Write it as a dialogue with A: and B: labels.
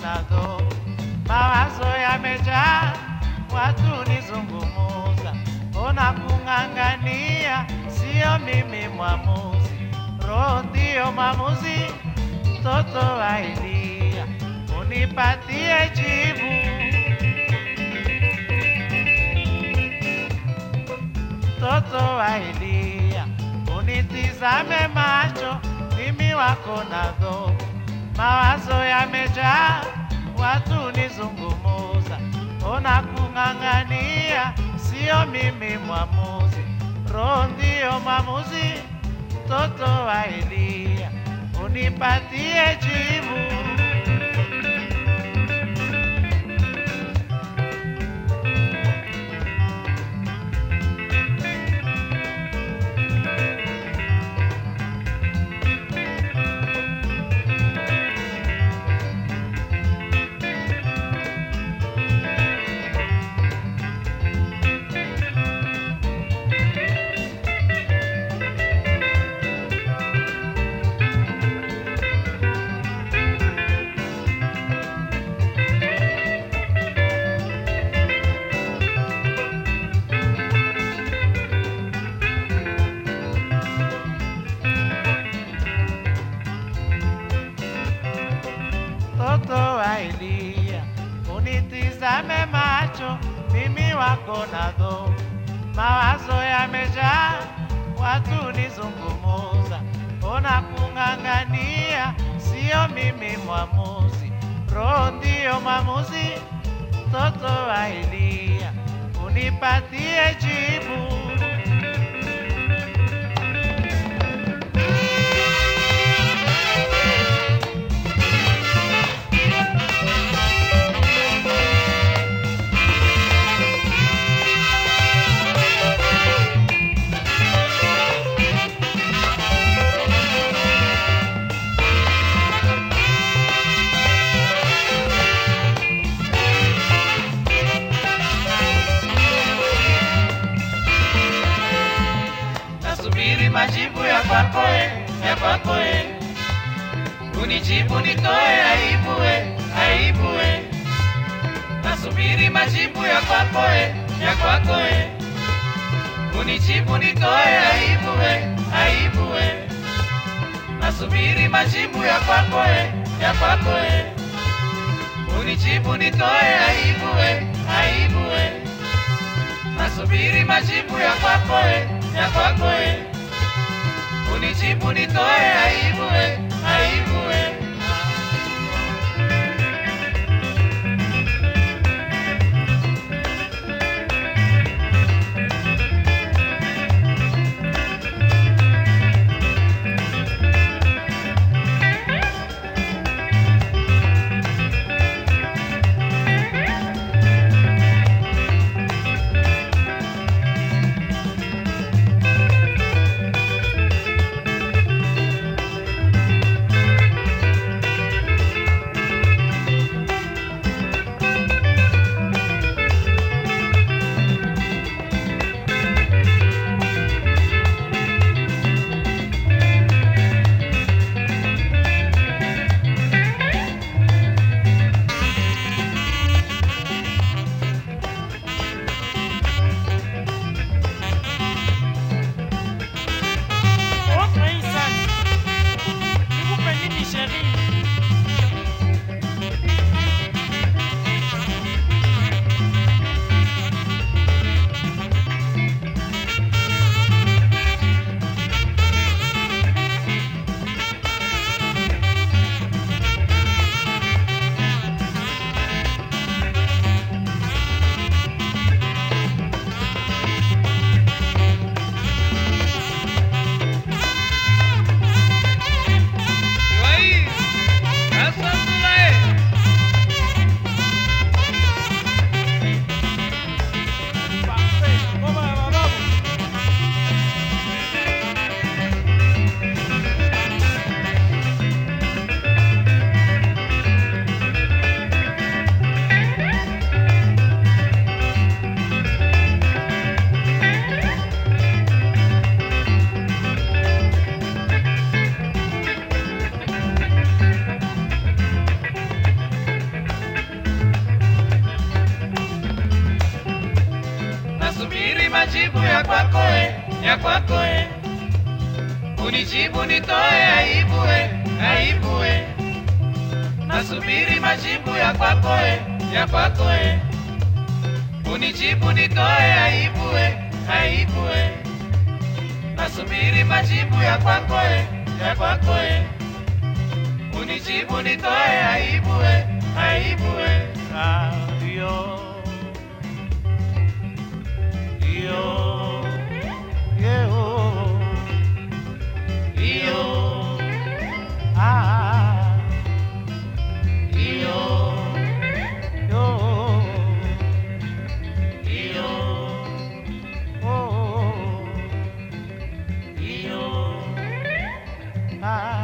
A: na dho, mawazo yamejaa, watu nizungumuza, ona kung'ang'ania, sio mimi mwamuzi, roho ndiyo mwamuzi, mtoto wa Elia, unipatie jibu. mtoto wa Elia, unitizame macho, mimi wako na dhofu, mawazo yamejaa, watu nizungumuza, ona kung'ang'ania, sio mimi mwamuzi, roho ndiyo mwamuzi, mtoto wa Elia, unipatie jibu. mtoto wa Elia, unitizame macho, mimi wako na dhofu, mawazo yamejaa, watu nizungumuza, ona kung'ang'ania, sio mimi mwamuzi, roho ndiyo mwamuzi, mtoto wa Elia, unipatie jibu.
B: nasubiri majibu ya kwako e, ya kwako e. Unijibu nitoe aibu e, aibu e. Nasubiri majibu ya kwako e, ya kwako e. Unijibu nitoe aibu e, aibu e. Nasubiri majibu ya kwako e, ya kwako e. Unijibu nitoe aibu e, aibu e. Nasubiri majibu ya kwako e, ya kwako e. Unijibu nitoe aibu e, aibu e. ya kwako e. Unijibu nitoe aibu e, aibu e. Nasubiri majibu ya kwako e, ya kwako e. Unijibu nitoe aibu e, aibu e. Nasubiri majibu ya kwako e, ya kwako e. Unijibu nitoe aibu e, aibu e.
A: Ah, yo. Yo. Yo. Yo. Ah. Yo. Yo. Yo. Oh. Yo. Ah.